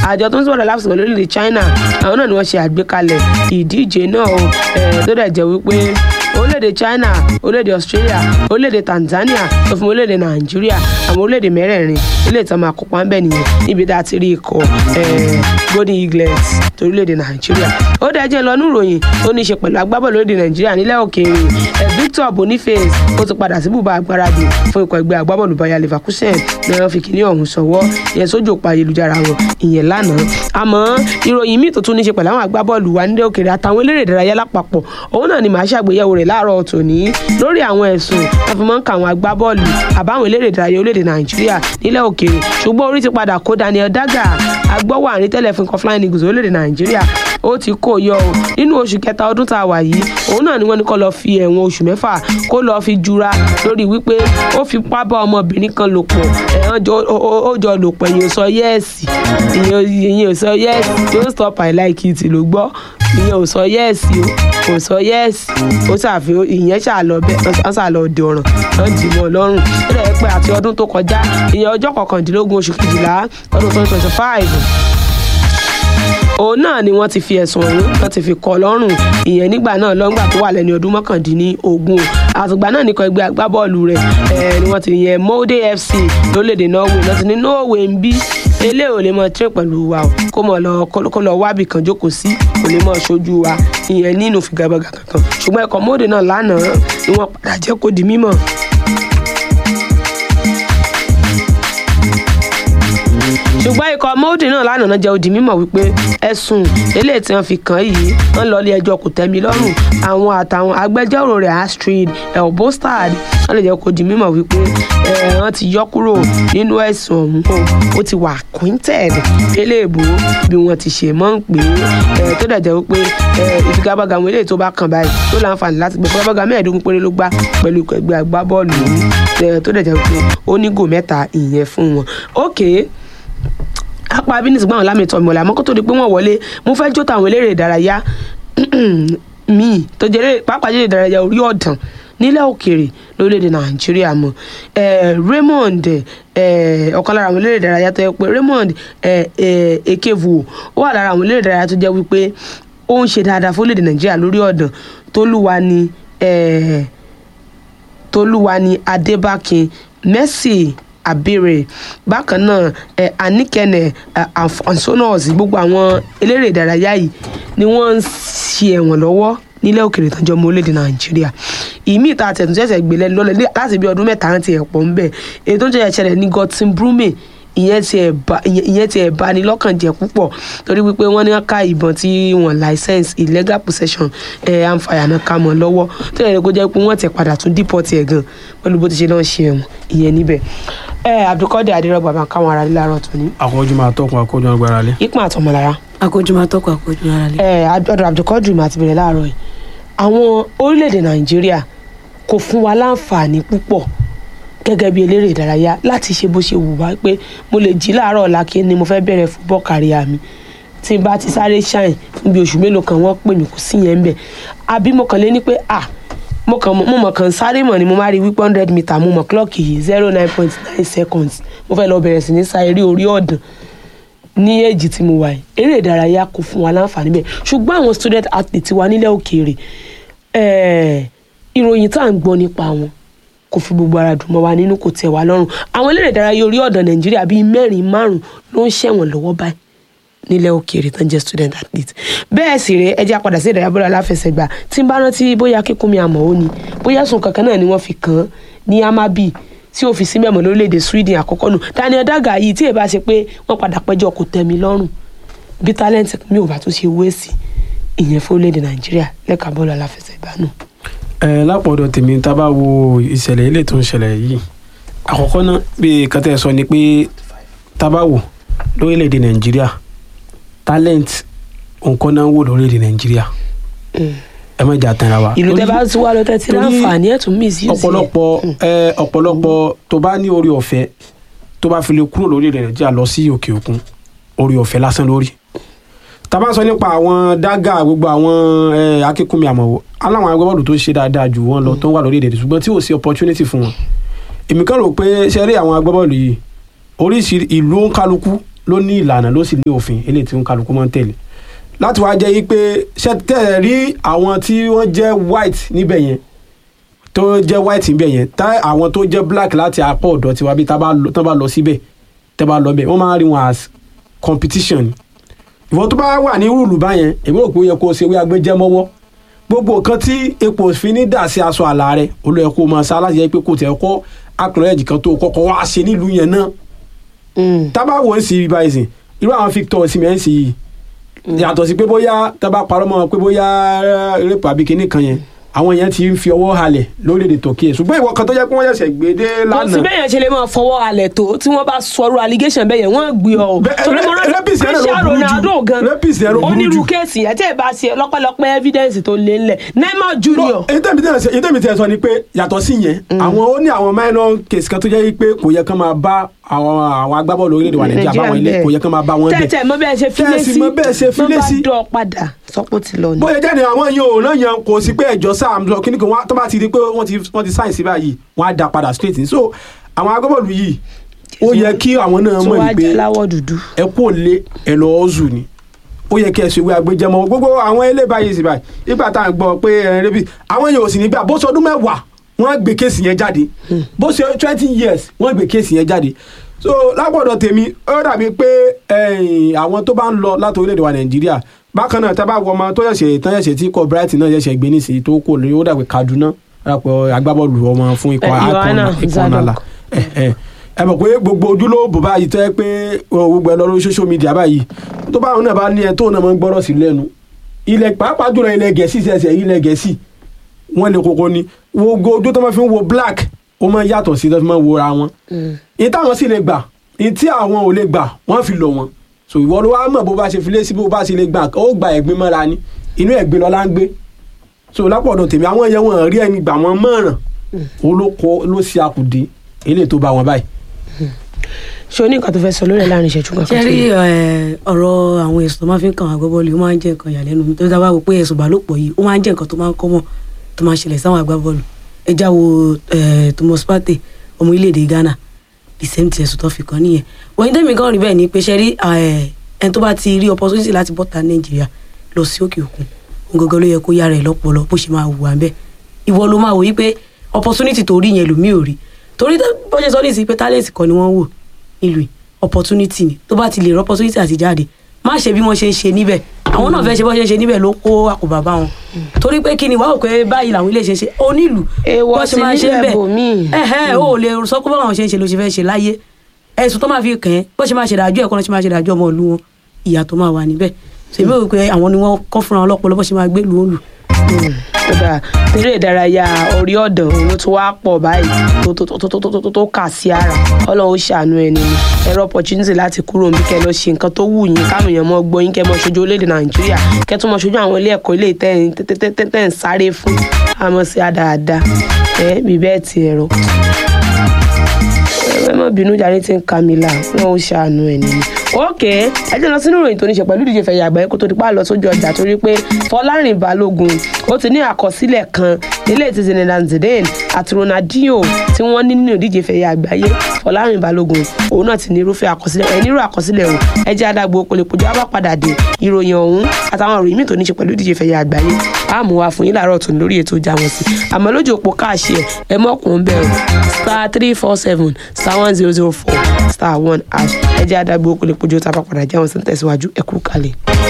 àjọ tó ń sọ̀rọ̀ láfíìsì lórílẹ̀ China àwọn náà ni wọ́n ṣe àgbékalẹ̀ ìdíje náà o tó dẹ̀ jẹ́ wípé orílẹ̀-èdè China orílẹ̀-èdè Australia orílẹ̀-èdè Tanzania tó fún orílẹ̀-èdè Nàìjíríà àwọn orílẹ̀-èdè mẹ́rẹ̀ẹ̀rin ilé ìtàn máa kópa ń bẹ̀ nìyẹn níbi tá a ti rí ikọ̀ Golden Eagles torílẹ̀-èdè Nàìjíríà ó dẹ̀ jẹ́ lọ́nú ìròyìn tó ní í ṣe pẹ̀lú agbábọ́ọ̀lù orílẹ̀-èdè Nàìjíríà nílẹ̀ òkèèrè Victor Boniface ó ti padà sí bùbá agbáradì fún ikọ̀ ẹgbẹ́ agbábọ́ọ̀lù Bayer Leverkusen ní wọ́n fi kíní ọ̀hún sọ̀wọ́ ìyẹn sójú òpó ayélujára wọn ìyẹn lánàá àmọ́ ìròyìn míì tó tún ní í ṣe pẹ̀lú àwọn agbábọ́ọ̀lù wa nílẹ̀ òkèèrè àtàwọn eléré ìdárayá lápapọ̀ òun náà ni màá ṣàgbéyẹ̀wò rẹ̀ láàárọ̀ tòní lórí àwọn ẹ̀sùn wọn fi máa ń ka àwọn agbábọ́ọ̀lù àbáwọn eléré ìdárayá orílẹ̀-èdè Nàìjíríà nílẹ̀ òkèèrè ṣùgbọ́n orí ti padà kó Daniel Daga agbọ́wọ́ àrí tẹ́lẹ̀ fún ikọ̀ Flying Eagles orílẹ̀-èdè Nàìjíríà ó ti kó yọ o nínú oṣù kẹta ọdún tá a wà yìí òun náà ni wọ́n ní kó lọ fi ẹ̀wọ̀n oṣù mẹ́fà kó lọ fi jura lórí wípé ó fi pá bá ọmọbìnrin kan lò pọ̀ ẹ̀hán ó jọ lò pọ̀ ìyẹn ò sọ yẹ́ẹ̀sì ìyẹn ò sọ yẹ́ẹ̀sì don't stop I like it ló gbọ́ ìyẹn ò sọ yẹ́ẹ̀sì o kò sọ yẹ́ẹ̀sì ó ṣàfihàn ìyẹn ṣàlọ bẹ́ẹ̀ wọ́n ṣàlọ òde ọ̀ràn wọ́n dì mọ́ lọ́rùn ó dẹ̀ pé àti ọdún tó kọjá ìyẹn ọjọ́ kọkàndínlógún oṣù kejìlá ọdún twenty twenty five òun náà ni wọ́n ti fi ẹ̀sùn ọ̀hún wọ́n ti fi kọ́ lọ́rùn ìyẹn nígbà náà lọ́ngbà tó wà lẹ́ni ọdún mọ́kàndínlógún àtùgbà náà nìkan ẹgbẹ́ agbábọ́ọ̀lù rẹ̀ ẹ̀ ni wọ́n ti yẹn Molde FC lórílẹ̀‐èdè Norway lọ́ti ní Norway ń bí eléyìí ò lè mọ train pẹ̀lú wa o kó mọ̀ lọ kó lọ wábì kan jókòó sí kò lè mọ ṣojú wa ìyẹn nínú figagbága kankan ṣùgbọ́n ẹ̀kọ́ Molde náà lánàá ni wọ́n padà jẹ́ kó di mímọ̀ ṣùgbọ́n ikọ̀ Molde náà lánàá náà jẹ́ ó di mímọ̀ wípé ẹ̀sùn eléyìí tí wọ́n fi kàn yìí wọ́n lọ ilé ẹjọ́ kò tẹ́mi lọ́rùn àwọn àtàwọn agbẹjọ́rò rẹ̀ Astrid Elbostad wọ́n lè jẹ́ kó di mímọ̀ wípé wọ́n ti yọ kúrò nínú ẹ̀sùn ọ̀hún ó ti wà acquainted eléèbó bí wọ́n ti ṣe mọ́ ń pè é tó dẹ̀ jẹ́ wípé ìfigagbága àwọn eléyìí tó bá kàn báyìí tó láǹfààní láti gbé figagbága mẹ́ẹ̀ẹ́dógún péré ló gbá pẹ̀lú ẹgbẹ́ agbábọ́ọ̀lù tó dẹ̀ jẹ́ wípé ó ní gò mẹ́ta ìyẹn fún wọn. okay apá abínísì gbọ́n lámì tọ́ mi ọ̀la àmọ́ kó tó di pé wọ́n wọlé mo fẹ́ jó tàwọn eléré ìdárayá míì tó jẹ́ pápá eléré ìdárayá orí ọ̀dàn nílẹ̀ òkèèrè lórílẹ̀‐èdè nàìjíríà mọ̀ Raymond ọ̀kan lára àwọn eléré ìdárayá tó yẹ pé Raymond Ekevuo ó wà lára àwọn eléré ìdárayá tó jẹ́ wípé ó ń ṣe dáadáa fún orílẹ̀‐èdè nàìjíríà lórí ọ̀dàn tólúwa ni tólúwa ni Adébákin Mercy abere bákan náà ẹ anikẹnẹ ansonos gbogbo àwọn eléré ìdárayá yìí ni wọ́n ń ṣe ẹ̀wọ̀n lọ́wọ́ nílẹ̀ òkèèrè tán jọ ọmọ orílẹ̀-èdè nàìjíríà ìmí ìta àtẹ̀tún ṣẹ̀ṣẹ̀ gbé lẹ́nu lọ́lẹ̀ láti bí ọdún mẹ́ta rántí ẹ̀ pọ̀ ń bẹ̀ èyí tó ń ṣẹ̀ṣẹ̀ ṣẹlẹ̀ ní Gotsin Brume ìyẹn ti ẹ̀ bá ní lọ́kàn jẹ́ púpọ̀ torí wípé wọ́n ní ká ìbọn tí wọ́n license illegal possession ẹ̀ àǹfààní náà ká mọ́ lọ́wọ́ tó yẹ kó jẹ́ pé wọ́n ti padà tún deport ẹ̀ gan pẹ̀lú bó ti ṣe náà ṣe ẹ̀wọ̀n ìyẹn níbẹ̀ ẹ abdulkadir adirọgba máa káwọn ará lílárọ tó ní. àkójọ máa tọkùn àkójọ agbára lé. ipa àtọmọlára. àkójọ máa tọkùn àkójọ ara lé. ẹ ọ̀dọ̀ abdulkadir máa ti bẹ̀rẹ̀ láàárọ̀ yìí àwọn orílẹ̀-èdè nàìjíríà kò fún wa láǹfààní púpọ̀ gẹ́gẹ́ bí eléré ìdárayá láti ṣe bó ṣe wù wá pé mo lè jí láàárọ̀ ọ̀la kí ni mo fẹ́ bẹ̀rẹ̀ football career mi tí n bá ti sáré ṣáìn fún bí oṣù mélòó kan wọ́n pè mí kò sí yẹn ń bẹ̀ àbí mo kàn lé ní pé ah mo kàn mo mọ̀ kàn sáré mọ̀ ni mo máa rí wípé hundred meter mo mọ̀ clock yìí zero nine point nine seconds mo fẹ́ lọ bẹ̀rẹ̀ sí ní sa eré orí ọ̀dàn ní èjì tí mo wà yìí eré ìdárayá kò fún wa láǹfààní bẹ́ẹ̀ ṣùgbọ́n àwọn student athlete wa nílẹ̀ òkèèrè ìròyìn tá à ń gbọ́ nípa wọn kò fi gbogbo ara dùn mọ́ wa nínú kò tẹ̀ wá lọ́rùn àwọn eléré ìdárayá orí ọ̀dàn nàìjíríà bíi mẹ́rin márùn ló ń ṣẹ̀wọ̀n lọ́wọ́ báyìí nílẹ̀ òkèèrè tán jẹ́ student athlete bẹ́ẹ̀ sì rèé ẹjẹ́ apàdà sí ìdárayá bọ́lá aláfẹsẹ̀gbá tí ń bá rántí bóyá kíkúnmi àmọ́ ó ni bóyá sùn kankan náà ni wọ́n fi kàn án ní amabi tí ó fi sí mẹ́mọ̀ lórílẹ̀‐èdè Sweden àkọ́kọ́ nù Daniel Daga yìí tí èèbá ṣe pé wọ́n padà pẹ́jọ́ kò tẹ́ mi lọ́rùn bí talent mi ò bá tún ṣe wé sí ìyẹn fún orílẹ̀‐èdè Nàìjíríà lẹ́ka bọ́ọ̀lù aláfẹsẹ̀gbá nù. ẹ lápọ̀dọ̀ tèmi tá a bá wo ìṣẹ̀lẹ̀ ilé tó ń ṣẹlẹ̀ yìí àkọ́kọ́ náà bí kàtẹ́ sọ ni pé tá a bá wò lórílẹ̀‐èdè Nàìjíríà talent nǹkan náà ń wò lórílẹ̀‐èdè Nàìjíríà ẹ má jà tẹ̀ra wa. ìlú tẹ bá tún wá lọ tẹ ti láǹfààní ẹ̀ tún mí sí ọ̀pọ̀lọpọ̀ ẹ ọ̀pọ̀lọpọ̀ tó bá ní orí ọ̀fẹ́ tó bá fi lè kúrò lórílẹ̀ Nàìjíríà lọ sí òkè òkun orí ọ̀fẹ́ lásán lórí tá bá sọ nípa àwọn dágà gbogbo àwọn akínkùnmi àmọ̀wò aláwọn agbábọ́ọ̀lù tó ṣe dáadáa jù wọ́n lọ tó ń wà lórí èdè ṣùgbọ́n tí ò sí opportunity fún wọn èmi kàn rò pé ṣe rí àwọn agbábọ́ọ̀lù yìí oríṣi ìlú òǹkálukú ló ní ìlànà ló sì ní òfin eléyìí tí ń kálukú máa ń tẹ̀lé láti wá jẹ́ yí pé ṣe tẹ̀ rí àwọn tí wọ́n jẹ́ white níbẹ̀ yẹn tó jẹ́ white níbẹ̀ yẹn tá àwọn tó jẹ́ black láti apá ọ̀dọ̀ tiwa bí tá bá lọ- tán bá lọ síbẹ̀ tẹ́ bá lọ bẹ̀ wọ́n máa ń rí wọn as competition ni ìwọ tó bá wà ní rúùlù báyẹn èmi ò pé ó yẹ kó o ṣe wí agbẹjẹ mọ́wọ́ gbogbo nǹkan tí epo òfin ní dà sí aṣọ àlà rẹ olóyè kó o máa sá láti jẹ́ pé kò tẹ̀ kọ́ akọ̀rẹ́jì kan tó kọ́kọ́ wá ṣe nílùú yẹn náà Mm. tábà wò ó sí ibà ìsìn irú àwọn Victor Osimhen sì yìí yàtọ̀ sí pé bóyá tábà parọ́ mọ́ wọn pé bóyá rẹ́pù àbí kinní kan yẹn àwọn yẹn ti ń fi ọwọ́ halẹ̀ lórílẹ̀‐èdè Turkey ṣùgbọ́n ìwọ kan tó jẹ́ pé wọ́n ṣẹ̀ṣẹ̀ gbé dé kò sí lánàá bẹ́ẹ̀ yẹn ṣe lè máa fọwọ́ alẹ̀ tó tí wọ́n bá sọ̀rọ̀ allegation bẹ́ẹ̀ yẹn wọ́n gbé ọ o Bẹ́ẹ̀, torí mo rántí rapist yẹn ló Cristiano burú jù. Ronaldo gan Rapist yẹn ló burú onírú jù. kéèsì yẹn tí ẹ bá ṣe lọ́pọ̀lọpọ̀ evidence tó lé ńlẹ̀ Neymar Junior èyí tẹ̀mí tẹ̀ sọ- èyí tẹ̀mí tẹ̀ sọ ni pé yàtọ̀ sí yẹn àwọn ó ní àwọn minor case kan tó jẹ́ pé kò yẹ kán máa bá àwọn àwọn agbábọ́ọ̀lù orílẹ̀-èdè wa Nàìjíríà báwọn ilé kò yẹ kán máa bá wọn bẹ̀ tẹ́tẹ̀ mọ bẹ́ẹ̀ ṣe filé Tẹ́ẹ̀sì sí mọ bẹ́ẹ̀ ṣe filé sí. wọ́n bá dọ̀ padà sọ́pọ̀ ti lọ ni. bóyá jáde àwọn yìí ò náà yan kò sí pé ẹjọ́ sáà lọ kíní kan wá- tó bá ti di pé wọ́n ti wọ́n ti sáyìn sí báyìí wọ́n á da padà straight ní so àwọn agbábọ́ọ̀lù yìí ó yẹ kí àwọn náà tó mọ̀ wá ní pé jẹ́ láwọ̀ dúdú. ẹ kú òlé ẹ lọ ọ́zù ni ó yẹ kí ẹ ṣe ìwé agbẹjẹmọ gbogbo àwọn ilé báyìí sì báyìí nígbà tá à ń gbọ́ pé ẹ rẹbi àwọn yẹn ò sì nígbà bó ṣe ọdún mẹ́wàá wọ́n gbé kéèsì yẹn jáde bó ṣe twenty years wọ́n gbé kéèsì yẹn jáde so lápọ̀dọ̀ tèmi ó dàbí pé ẹ̀yìn, àwọn tó bá ń lọ láti orílẹ̀-èdè wa nàìjíríà bákan náà tábà wọ ọmọ tó ṣẹ̀ṣẹ̀ tán ṣẹ̀ṣẹ̀ tí ikọ̀ brighton náà ṣẹ̀ṣẹ̀ gbé nísìnyí tó kò lórí ó dàbí kaduna dàpọ̀ agbábọ́ọ̀lù ọmọ fún ikọ̀ Eh, Yohana ikọ̀ Zadok. nàlà ẹ mọ̀ pé gbogbo ojúlówó báyìí tẹ́ pé ọ, gbogbo ẹ lọ lórí social media báyìí tó bá àwọn náà bá ní ẹ tó náà máa ń gbọ́rọ̀ sí lẹ́nu ilẹ̀ pàápàá jùlọ ilẹ̀ gẹ̀ẹ́sì ṣẹ̀ṣẹ̀ ilẹ̀ gẹ̀ẹ́sì wọ́n lè kókó ni gbogbo ojú tó máa fi ń wo black ó máa yàtọ̀ sí tó fi máa ń wo ra wọn ní táwọn sì lè gbà ní tí àwọn ò lè gbà wọ́n fi lọ wọn so ìwọ ló wá mọ̀ bó bá ṣe fi lé sí bó bá ṣe lè gbà ó gba ẹ̀gbin mọ́ra ni inú ẹ̀gbin lọ́la ń gbé so lápọ̀dọ̀ tèmi àwọn yẹn wọn rí ẹni gbà wọn mọ̀ràn olóko ló ṣe àkùdé eléyìí tó bá wọn báyìí ṣé o ní nǹkan tó fẹ́ sọ lórí ẹ̀ láàrin ìṣẹ́jú kan ṣe rí ẹ, ọ̀rọ̀ àwọn ẹ̀sùn tó máa fi ń kàn agbábọ́ọ̀lù ó máa ń jẹ́ nǹkan ìyàlẹ́nu mi tó dábàá wò pé ẹ̀sùn ìbálòpọ̀ yìí ó máa ń jẹ́ nǹkan tó máa ń kọ́mọ̀ tó máa ń ṣẹlẹ̀ sáwọn agbábọ́ọ̀lù ẹ já wo ẹ, Thomas Partey ọmọ orílẹ̀-èdè Ghana the same thing ẹ̀sùn tó fi kàn nìyẹn wọ́n tẹ́mi gan rí bẹ́ẹ̀ ni pé ṣe rí ẹ, ẹni tó bá ti rí opportunity láti bọ́ta Nàìjíríà lọ sí òkè òkun òun gangan ló yẹ kó yára ẹ̀ lọ́pọlọ bó ṣe máa wù wá ń bẹ́ẹ̀ ìwọ ló máa wò yí pé opportunity tó rí yẹn lòmíì ò rí torí tó- bó ṣe sọ ní ìsìn pé talent kan ni wọ́n wò nílùú yìí opportunity ni tó bá ti lè rí opportunity àti jáde má ṣe bí wọ́n ṣe ń ṣe níbẹ̀ àwọn náà fẹ́ ṣe bó ṣe ń ṣe níbẹ̀ ló kó àkóbá bá wọn torí pé kí ni wàá wò pé báyìí làwọn ilé ṣe ń ṣe onílù Èèwọ̀ bó ṣe sì máa ṣe ń nílẹ̀ bẹ̀ bòmíì. ẹ̀hẹ́ o ò lè sọ pé báwọn ṣe ń ṣe ló ṣe fẹ́ ṣe láyé ẹ̀sùn tó máa fi kàn ẹ́ bó ṣe máa ṣe dájọ́ ẹ̀kọ́ ló ṣe máa ṣe dájọ́ ọmọ ìlú wọn ìyà tó máa wà níbẹ̀ ṣèbí ò pé àwọn ni wọ́n kọ́ fúnra wọn lọ́pọlọ bó ṣe máa gbé lu òòlù kódà eré ìdárayá orí ọ̀dàn òun ló tún wá pọ̀ báyìí tó tó tó tó tó tó tó kà sí ara ọlọ́run ó ṣàánú ẹni ni ẹ̀rọ opportunity láti kúrò níbi kẹ́ lọ ṣe nǹkan tó wù yín káwọn èèyàn mọ́ gbọ́ yín kẹ́ mọ́ ṣojú orílẹ̀-èdè nàìjíríà kẹ́ tún mọ́ ṣojú àwọn ilé ẹ̀kọ́ ilé tẹ́ tẹ́ tẹ́ tẹ́ ń sáré fún àmọ́ sí àdáadáa ẹ bí bẹ́ẹ̀ ti ẹ̀rọ ẹ má bínú jàre tí ń ka mi là wọn ò ṣàánú ẹ nìyí. ókè ẹ jẹ́ lọ sínú ìròyìn tó ní ṣe pẹ̀lú ìdíje fẹ̀yà àgbáyé kó tó di pa lọ sójú ọjà torí pé fọlárìn balógun ó ti ní àkọsílẹ̀ kan nílé ti zinedine zidane àti ronaldinho tí wọ́n ní nínú ìdíje fẹ̀yà àgbáyé fọlárìn balógun òun náà ti ní irúfẹ́ àkọsílẹ̀ ẹ nírú àkọsílẹ̀ o ẹ jẹ́ adágbó kòlèkòjọ́ bá padà dé ìròyìn ọ̀hún àtàwọn ìròyìn míì tó ní ṣe pẹ̀lú ìdíje fẹ̀yà àgbáyé á mú wa fún yín láàárọ̀ tó ní lórí ètò ìjà wọn sí àmọ́ lójú òpó káàṣì ẹ̀ ẹ mọ́kùnrin bẹ́ẹ̀ o star three four seven star one zero zero four star one hash ẹ jẹ́ adágbó kòlèkòjọ́ tá a bá padà jẹ́ wọn sí ń tẹ̀síwájú ẹ kú kalẹ̀.